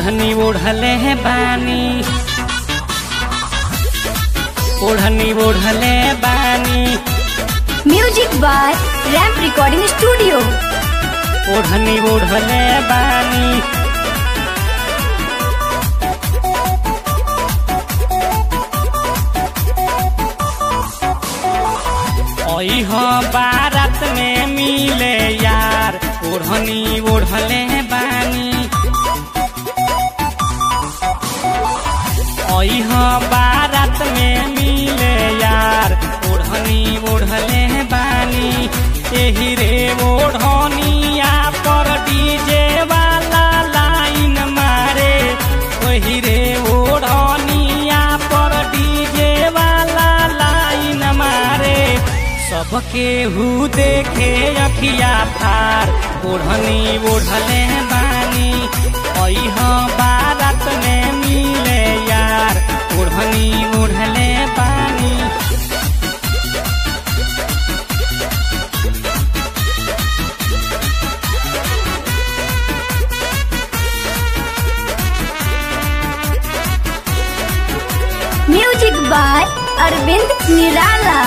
ओढ़नी ओढ़ले है बानी ओढ़नी ओढ़ले बानी music by ramp recording studio ओढ़नी ओढ़ले बानी ओह बारात में मिले यार ओढ़नी ओढ़ले बानी ओह बारात में मिले यार ओढ़नी ओढ़ले बानी एही रे ओढ़निया पर डीजे वाला लाइन मारे ओही रे ओढ़निया पर डीजे वाला लाइन मारे सबके हु देखे अखिया फार ओढ़नी ओढ़ले बानी ओह बारात में मिले यार ओढ़नी ओढ़ले बानी म्यूजिक बाय अरविंद निराला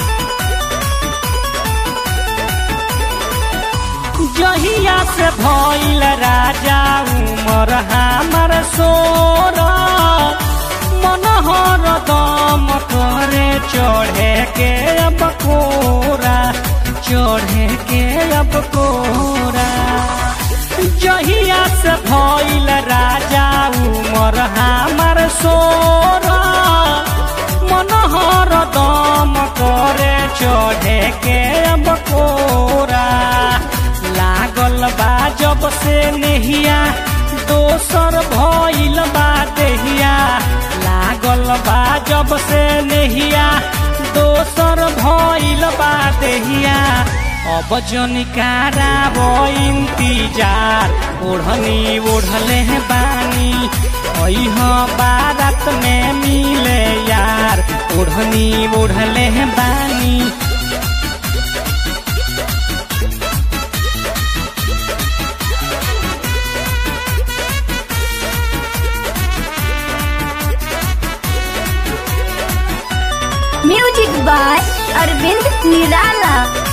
जहिया से भइल राजा उमर हमर सोर मन हर दम करे चढ़े के अब कोरा चढ़े के अब कोरा जहिया से भइल राजा उमर हमर सोर मन हर दम करे चढ़े के अब कोरा लागल बा जब से नेहिया दोसर भइल बा देहिया लागल बा जब से नेहिया दोसर भइल बा देहिया अब जनिकारा इंतजार ओढ़नी ओढ़ले बानी अह बारात में मिले यार ओढ़नी ओढ़ले बानी म्यूजिक बाय अरविंद निराला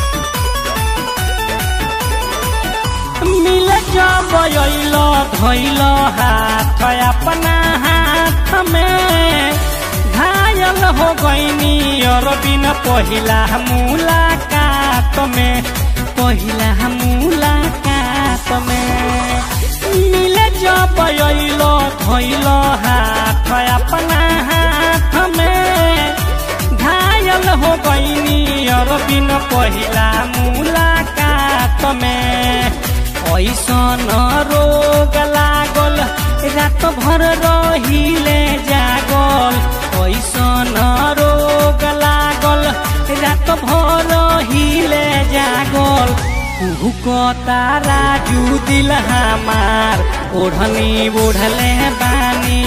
मिल जब अइल धइल हाथ अपना हाथ में घायल हो गईनी और बिन पहिला मुलाकात में पहिला मुलाकात में मिल जब अइल धइल हाथ अपना हाथ में घायल हो गईनी और बिन पहिला मुलाकात में ऐसन रोग लागल रात भर रहिले जागल ऐसन रोग लागल रात भर रहिले जागल कुहू तारा जू दिल हमार ओढ़नी ओढ़ले बानी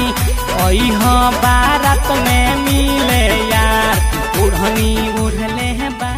अह बारात में मिले यार ओढ़नी ओढ़ले बानी